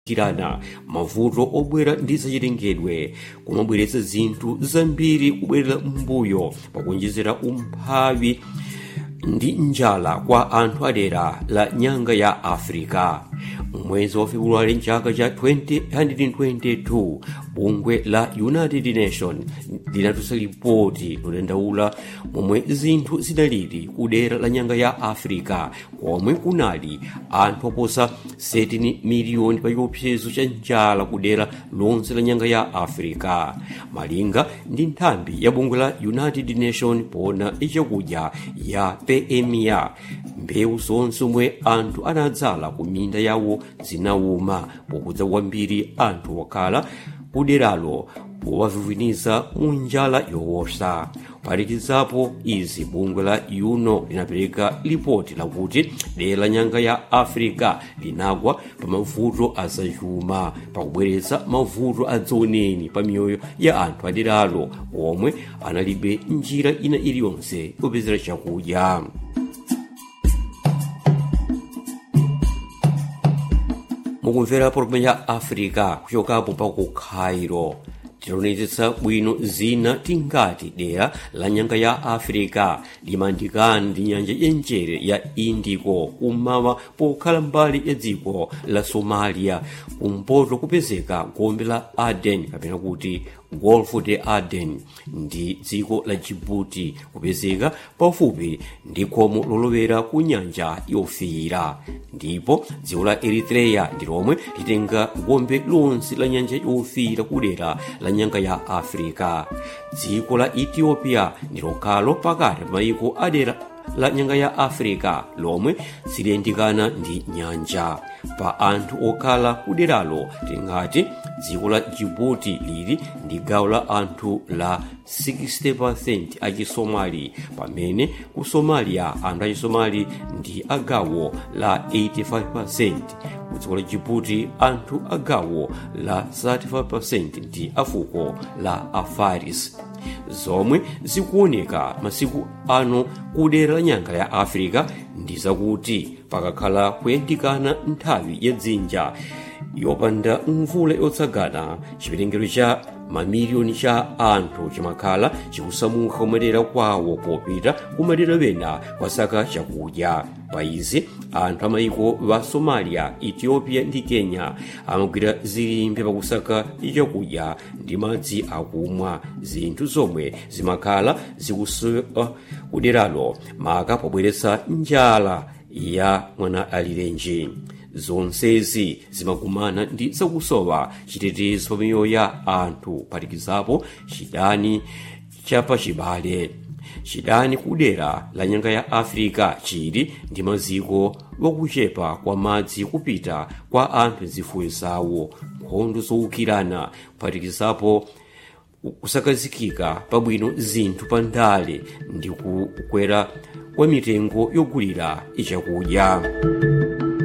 kirana mavuto obwera ndi zachitengedwe kumabweretsa zinthu zambiri kubwerera m'mbuyo pakuonjezera umphawi ndi njala kwa anthu adera la nyanga ya africa mwezi wa februwale mchaka cha 2022 bungwe la united nation linatulutsa lipoti lodandaula momwe zinthu zinalili kudera la nyanga ya africa komwe kunali anthu oposa 13 miliyoni pa chiopsezo cha njala kudera lonse la nyanga ya africa malinga ndi nthambi ya bungwe la united nation pona ichakudya ya pemia mbewu zonse omwe anthu anadzala ku minda yawo zinawuma pokudza kwambiri anthu okhala kuderalo powavivwiniza mu njala yowosa kuphatikizapo izi bungwe la uno linapereka lipoti lakuti dera la nyanga ya africa linagwa pa mavuto azachuma pakubweretsa mavuto adzaoneni pa miyoyo ya anthu aderalo omwe analibe njira ina iliyonse yopezera chakudya mukumvera polomwe ya africa kuchokapo pa ku cairo tilonetsetsa bwino zina tingati dera la nyanga ya africa limandikana ndi nyanja yenjere ya indico kummawa pokhala mbali ya dziko la somalia kumpoto kupezeka gombe la aden kapena kuti golf de aden ndi dziko la jibuti kupezeka pafupi ndi khomo lolowera ku nyanja yofiira ndipo dziko la eritreya ndi lomwe litenga gombe lonse la nyanja yofiira kudera la nyanga ya africa dziko la ethiopia ndi lokhalo pakati pa mayiko adera la nyanga ya africa lomwe siliyandikana ndi nyanja pa anthu okhala kuderalo tingati dziko la jibuti lili ndi gawo la anthu la 60% achisomali pamene ku somalia anthu achisomali ndi agawo la 85% ku dziko la jibuti anthu agawo la 35% ndi afuko la afaris zomwe zikuoneka masiku ano kudera la nyanga ya africa ndi zakuti pakakhala kuyandikana nthawi ya dzinja yopanda mvula yotsagana chipelengero cha mamiliyoni cha anthu chimakhala chikusamuka kumadera kwawo popita kumadera wena kwasaka chakudya pa izi anthu amayiko wa somalia ethiopia ndi kenya amagwira zilimbe pakusaka chakudya ndi madzi akumwa zinthu zomwe zimakhala zikusowa kuderalo maka pobweretsa njala ya mwana alirenji zonsezi zimakumana ndi zakusowa chitetezo pa miyoyo ya anthu kuphatikizapo chidani chapachibale chidani kudera la nyanga ya africa chili ndi maziko wakuchepa kwa madzi kupita kwa anthu zifuyo zawo nkhondo zowukirana kuphatikizapo kusakazikika pabwino zinthu pa ndale ndi kukwera kwa mitengo yogulira ichakudya